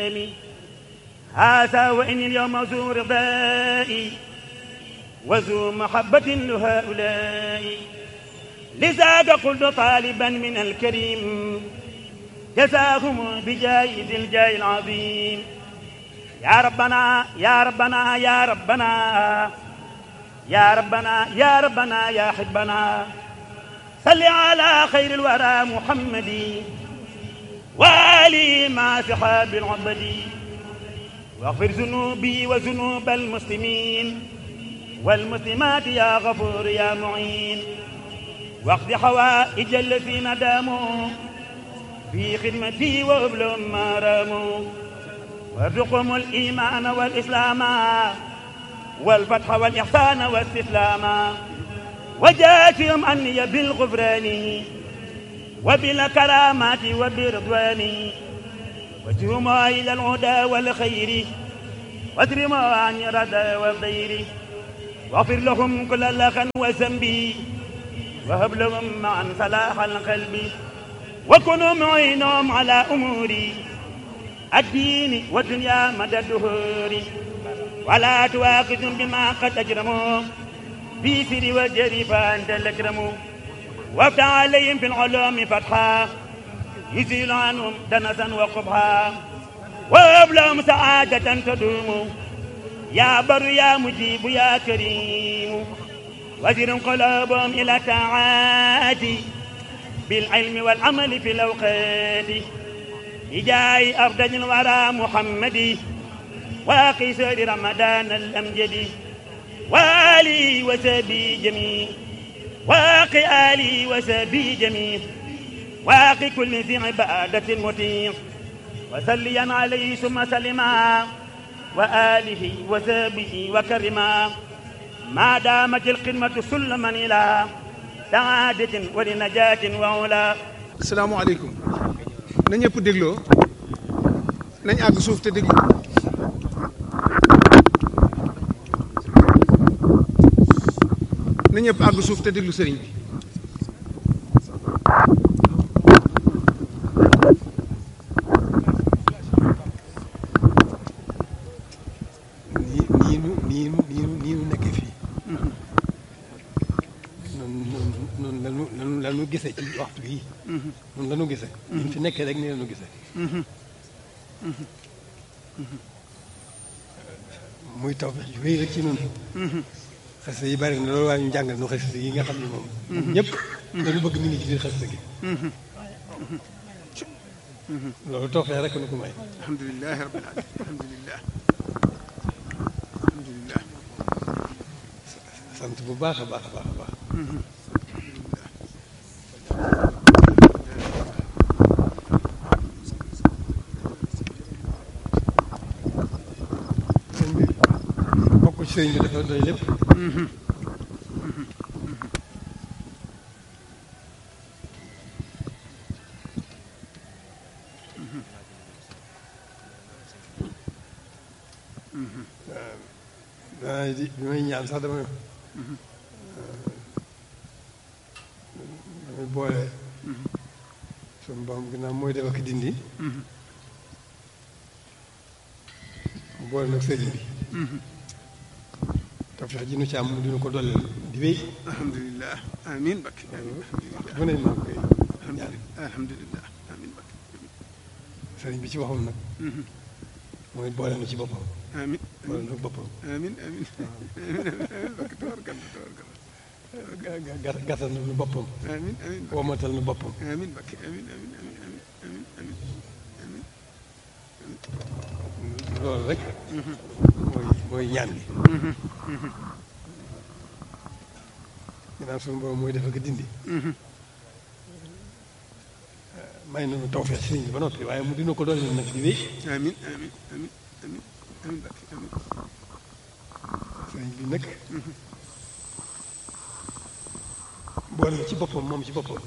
هذا وإني اليوم ذو رضائي وذو محبة لهؤلاء لذاك قلت طالبا من الكريم جزاهم بجاي ذي الجاي العظيم يا ربنا يا ربنا يا ربنا يا ربنا يا ربنا يا حبنا صل على خير الورى محمد وآله مع صحاب العبد واغفر ذنوبي وذنوب المسلمين والمسلمات يا غفور يا معين واقض حوائج الذين داموا في خدمتي وابلهم ما راموا وارزقهم الإيمان والإسلام والفتح والإحسان والاستسلام وجاتهم أني بالغفران وبالكرامات وبرضوان وجهم إلى الهدى والخير واجرم عن ردى والضير واغفر لهم كل لغا وذنب وهب لهم معا صلاح القلب وكونوا معينهم على أموري الدين والدنيا مدى الدهور ولا تواخذهم بما قد أجرموا في سر والجري فأنت الأكرم وافتح عليهم في العلوم فتحا يزيل عنهم دنسا وقبحا وهب لهم سعادة تدوم يا بر يا مجيب يا كريم وزر قلوبهم إلى طاعاتي بالعلم والعمل في الأوقات بجاه أفضل الورى محمد واقي سير رمضان الأمجد وآلي وسبي جميع واقي آلي وسبي جميع واقي كل ذي عبادة مطيع وسليا عليه ثم سلما وآله وسبه وكرما ما دامت القمة سلما إلى سعادة ولنجاة وعلا asalaamaaleykum na ñëpp dégloo nañ àgg suuf te déglu na ñëpp àgg suuf te déglu sëriñ bi nii nii nu nii nu nii nu nii nu nekkee fii noonu noonu noonu lanu lanu lanu gisee ci waxtu bii noonu lanu gisee ñu fi nekkee rek nii lanu gisee muy taw bi wéy rek ci noonu xasida yi bari na loolu waaye ñu jàngal nu xasida yi nga xam ne moom ñëpp dañu bëgg mi ngi ci biir xasida gi loolu tawfeex rek nu ko may alhamdulilah rabbil alamin alhamdulilah alhamdulilah sant bu baax a baax a baax a baax sëñ bi bokk ci sëñ bi dafa doy lépp waaw di bi may ñaan sax dama damay boole suñu borom ginnaaw mooy def ak dindi mu boole nag sëriñ bi tawfeex ji nu ci am mu dina ko dolleel di wéy alhamdulilah amin bakki amin alhamdulilah bu ne maa ngi koy ñaan alhamdulilah amin bakki sëriñ bi ci waxam nag mooy boole na ci boppam amin boole na boppam amin amin amin amin bakki tabarkalla tabarkalla ga- ga- gàttal na nu boppam amin amin bakki womatal na boppam amin bakki amin amin amin amin amin amin loolu rek mooy mooy ñaan gi ginnaaw suñu borom mooy def ak dindi may nañu tawfeex sëriñ bi ba noppi waaye mu dina ko doon nag di wéy amin amin amin amin amin bakki amin sëriñ bi nag boole na ci boppam moom ci boppam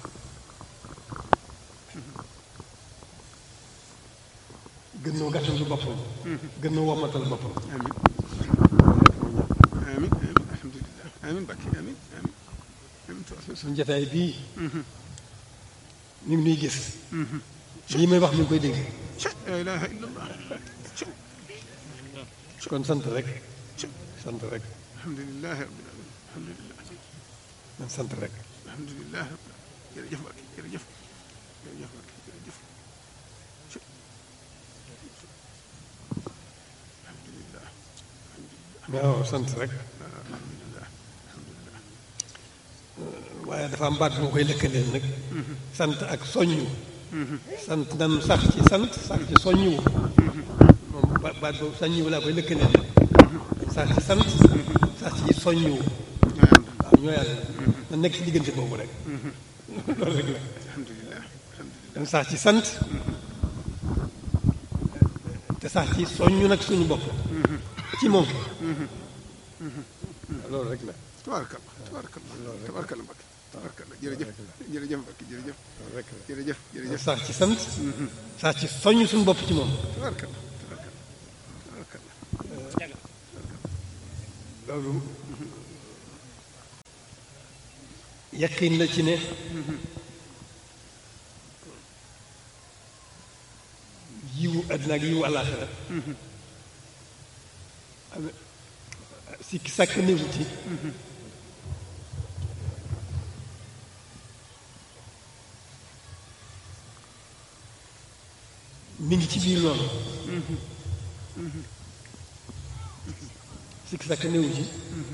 gën noo gàttandu boppam gën noo womatal boppam amin amin amin alhamdulilah amin bakki amin amin amin tabarkalla suñu jataay bii ñu ngi nuy gis lii may wax mi ngi koy dégg la ilaha illallah kon sant rek sant rek alhamdulilah rabbil alamin alhamdulilah man sant rek alhamdulilah rabbil alamin jërëjëf Mbacke jërëjëf jërëjëf Mbacke jërëjëf alhamdulilah waaw sant rek alhamdulilah alhamdulilah waaye dafa am baat bu ma koy lëkkaleel nag sant ak soññu sant nan sax ci sant sax ci soññu moom ba- baat boobu soññu laa koy lëkkaleel sax ci sant sax ci soññu waaw ñoo yàlla na nekk ci diggante boobu rek loolu rek la alhamdulilah alhamdulilah dañ sax ci sant te sax ci soññu nag suñu bopp ci moom loolu rek la tabarakallah tabarakallah tabarakallah Mbacke tabarakallah jërëjëf jërëjëf Mbacke jërëjëf loolu rek la jërëjëf jërëjëf sax ci sant sax ci soññ suñu bopp ci moom tabarakallah tabarakallah tabarakallah loolu yaqin la ci ne yiwu àddina ak yiwu àllaaxira am sikki sàkk néewu ci mi ngi ci biir loolu sikki sàkk néewu ci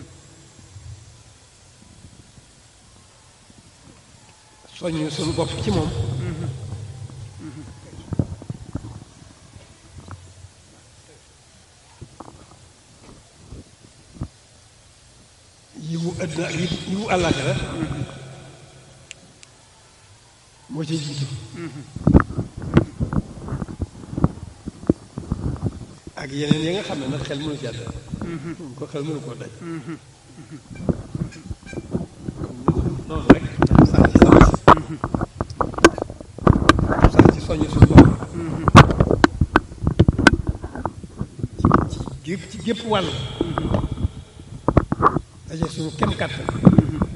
soññ suñu bopp ci moom yiwu àddina ak yiwu yiwu àllaaxira moo ciy jiitu ak yeneen yi nga xam ne nag xel mënu ci àdd ko xel mënu koo daj noonu rek sax ci sant sax ci soññ suñu bopp ci ci gépp ci gépp wàll daje suñu kem kàttan